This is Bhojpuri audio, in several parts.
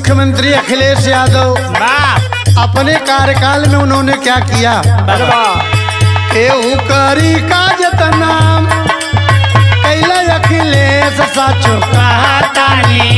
मुख्यमंत्री अखिलेश यादव वाह अपने कार्यकाल में उन्होंने क्या किया बलवा केहू करी काज नाम कैला अखिलेश साचो कहतानी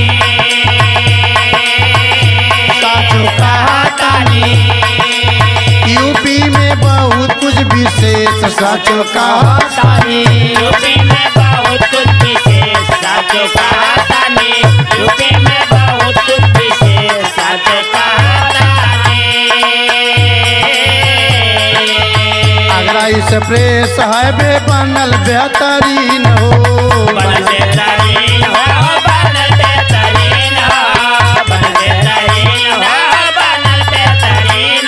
साचो कहतानी यूपी में बहुत कुछ विशेष साचो कहा कहतानी यूपी में बहुत कुछ विशेष साचो कहतानी यूपी में बहुत कुछ विशेष साचो कहतानी आगरा इस प्रेस हाईवे बनल बेहतरीन हो बन बेहतरीन हो बन बेहतरीन हो बन बेहतरीन हो बन बेहतरीन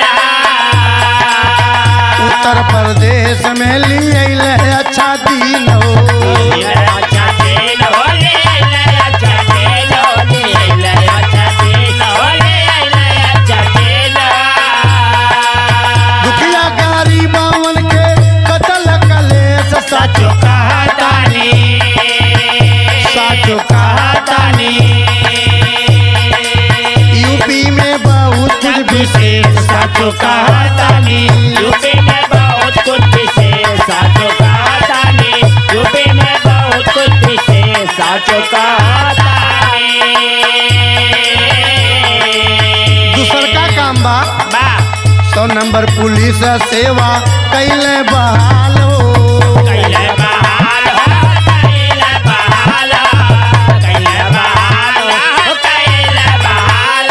हो उत्तर प्रदेश में लिए अच्छा दिन हो अच्छा दिन हो ले अच्छा दिन हो ले अच्छा दिन हो ले अच्छा दिन दुखिया गारी बावन के कतल कलेश साचो कहतानी साचो कहा कहतानी यूपी में बहुत कुछ विशेष साचो कहा कहतानी यूपी में बहुत कुछ विशेष साचो कहतानी यूपी में बहुत कुछ विशेष साचो कहतानी दूसर का काम बा बा सौ नंबर पुलिस सेवा कैले बहाल हो कैले बहाल हो कैले बहाल हो कैले बहाल हो कैले बहाल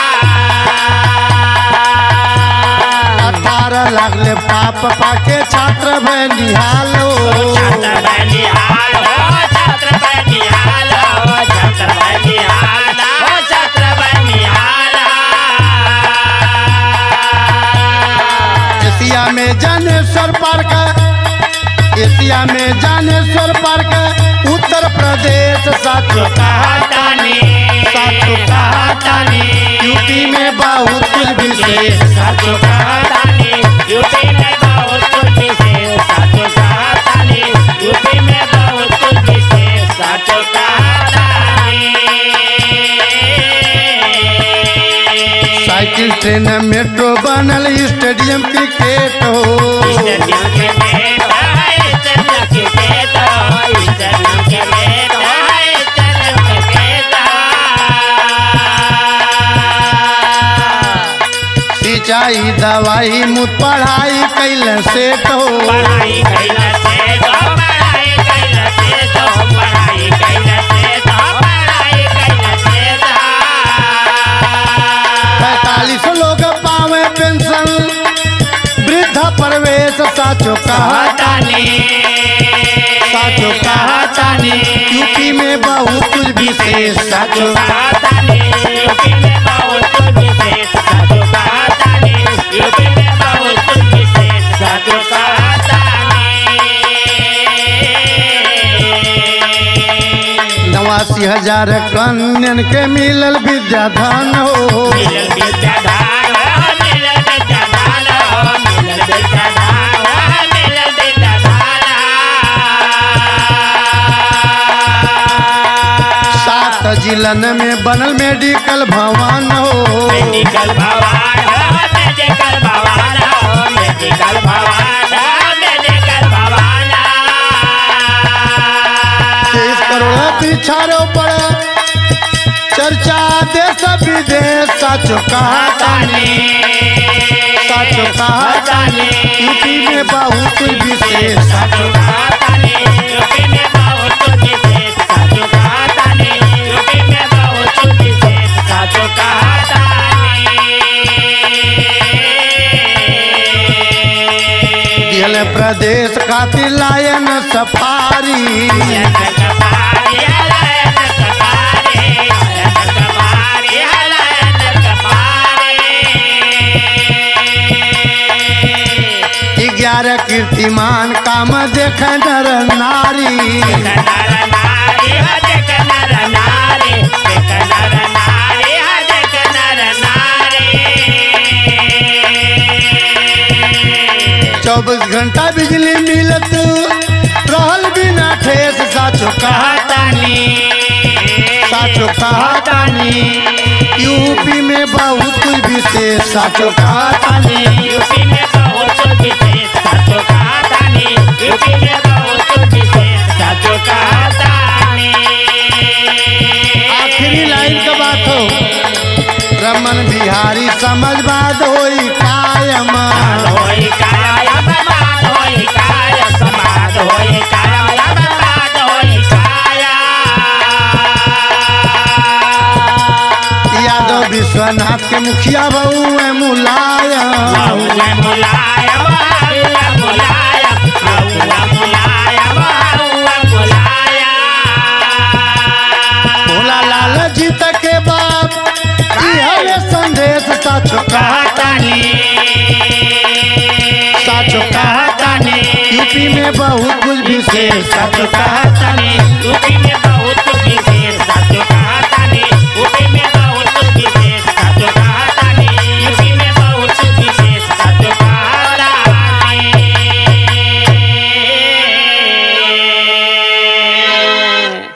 अठारह लाख ले पाप पाके छात्र भय निहाल हो छात्र बनिहाल हो छात्र बनिहाल हो छात्र बनिहाल हो छात्र बनिहाल एशिया में जानेश्वर पार्क एशिया में जानेश्वर पार्क उत्तर प्रदेश साचो कहतानी साचो कहतानी यूपी में बहुत कुछ विशेष साचो कहतानी यूपी में बहुत कुछ विशेष साचो कहतानी यूपी में बहुत कुछ विशेष साचो कहतानी साइकिल ट्रेन मेट्रो बनल स्टेडियम क्रिकेट हो स्टेडियम के गेट है स्टेडियम के गेट है स्टेडियम के गेट है स्टेडियम के गेट है सिंचाई दवाई मुद पढ़ाई कैल सेट हो पढ़ाई कैला से तो पढ़ाई कैला से तो पढ़ाई कैला से तो पढ़ाई कैला से तो पैतालीस लोग पावे पेंशन वृद्धा प्रवेश साचो कहा कहतानी साचो कहतानी यूपी में बहुत कुछ विशेष साचो कहतानी यूपी में बहुत कुछ विशेष साचो कहतानी यूपी में बहुत कुछ विशेष साचो कहतानी नवासी हजार कन्यन के मिलल विद्याधन हो मिलल विद्याधार हो मिलल विद्याधार हो मिलल विद्याधार हो मिलल विद्याधार सात जिलन में बनल मेडिकल भवन हो मेडिकल भवन हो मेडिकल भवन हो मेडिकल भवन हो मेडिकल भवन तेईस करोड़ पिछाड़ो पर चर्चा देश विदेश साचो कहतानी साचो कहतानी यूपी में बहुत कुछ विशेष साचो कहतानी यूपी में बहुत कुछ विशेष साचो कहतानी यूपी में बहुत कुछ विशेष साचो कहतानी दियल प्रदेश खातिर लायन सफारी ग्यारह कीर्तिमान काम देख नर नारी चौबीस घंटा बिजली मिलत रहल बिना ठेस साचो कहतानी साचो कहतानी यूपी में बहुत कुछ विशेष साचो कहतानी यूपी में बहुत कुछ विशेष साचो कहतानी यूपी में बहुत कुछ विशेष साचो कहतानी आखिरी लाइन का बात हो रमन बिहारी समझ बात होई कायम होई काया बर्बाद होई काया समाद होई काया बर्बाद होई काया यादव विश्वनाथ के मुखिया बहू है मुलायम बहुआ मुलायम बहुआ मुलायम बहुआ मुलायम बहुआ मुलायम भोला लाल जीत के बाप हवे संदेश साचो कहतानी साचो कहतानी यूपी में बहुत कुछ विशेष साचो कहतानी यूपी में बहुत